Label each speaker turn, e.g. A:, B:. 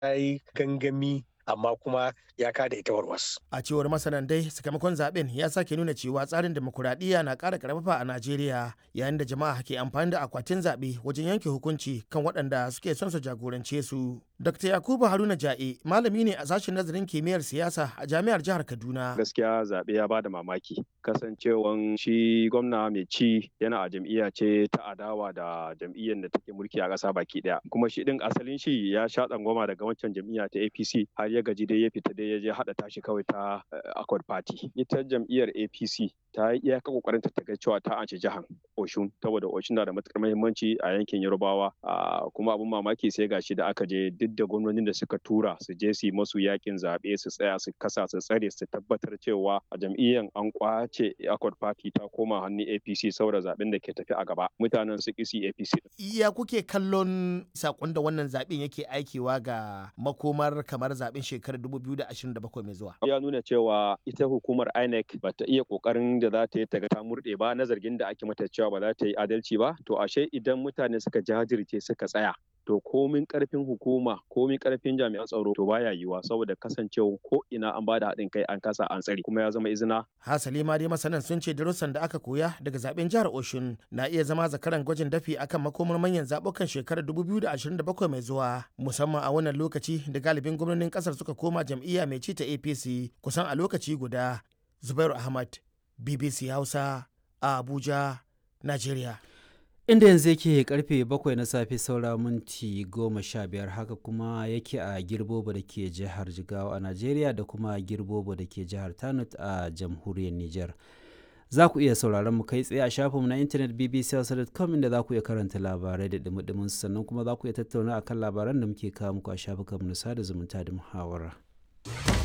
A: yi gangami amma kuma ya kada ita warwas.
B: A cewar masanan dai sakamakon zaben ya sake nuna cewa tsarin demokuraɗiyya na ƙara karfafa a Najeriya yayin da jama'a ke amfani da akwatin zaɓe wajen yanke hukunci kan waɗanda suke son su jagorance su. Dr. Yakubu Haruna Ja'e malami ne a sashen nazarin kimiyyar siyasa a jami'ar jihar Kaduna.
C: Gaskiya zaɓe ya bada mamaki kasancewan shi gwamna mai ci yana a jam'iyya ce ta adawa da jam'iyyar da take mulki a ƙasa baki ɗaya. Kuma shi ɗin asalin shi ya sha tsangwama daga wancan jam'iyya ta APC har ya gaji dai ya fita dai ya je haɗa tashi kawai ta Accord Party. Ita jam'iyyar APC ta yi iyaka kokarin ta ga cewa ta ance jihar Oshun saboda Oshun na da matukar muhimmanci a yankin Yorubawa kuma abin mamaki sai gashi da aka je duk da gwamnonin da suka tura su je su yi masu yakin zaɓe su tsaya su kasa su tsare su tabbatar cewa a jam'iyyar an kwace Accord Party ta koma hannun APC saboda zaɓen da ke tafi a gaba mutanen su kisi APC.
B: Iya kuke kallon sakon da wannan zaɓen yake aikewa ga makomar kamar zaɓen shekarar 2027 mai zuwa.
C: Ya nuna cewa ita hukumar INEC ba ta iya kokarin da za ta yi ta ga ta murɗe ba na zargin da ake mata cewa ba za ta yi adalci ba to ashe idan mutane suka jajirce suka tsaya to komin karfin hukuma komin karfin jami'an tsaro to baya yiwuwa saboda kasancewa ko ina an bada haɗin kai an kasa an tsari kuma ya zama izina.
B: Hasali ma dai masanan sun ce darussan da aka koya daga zaben jihar Oshun na iya zama zakaran gwajin dafi akan makomar manyan zabukan shekarar 2027 mai zuwa musamman a wannan lokaci da galibin gwamnonin kasar suka koma jam'iyya mai ci ta APC kusan a lokaci guda. Zubairu Ahmad BBC Hausa a Abuja, Najeriya.
D: inda yanzu yake karfe bakwai na safe saura minti goma sha biyar haka kuma yake a girbobo da ke jihar jigawa a najeriya da kuma girbobo da ke jihar tanut a jamhuriyar niger za ku iya sauraron mu kai tsaye a shafinmu na intanet bbc.com inda za ku iya karanta labarai da dumi sannan kuma za ku iya tattauna akan labaran da muke kawo muku a shafukanmu na sada zumunta da muhawara.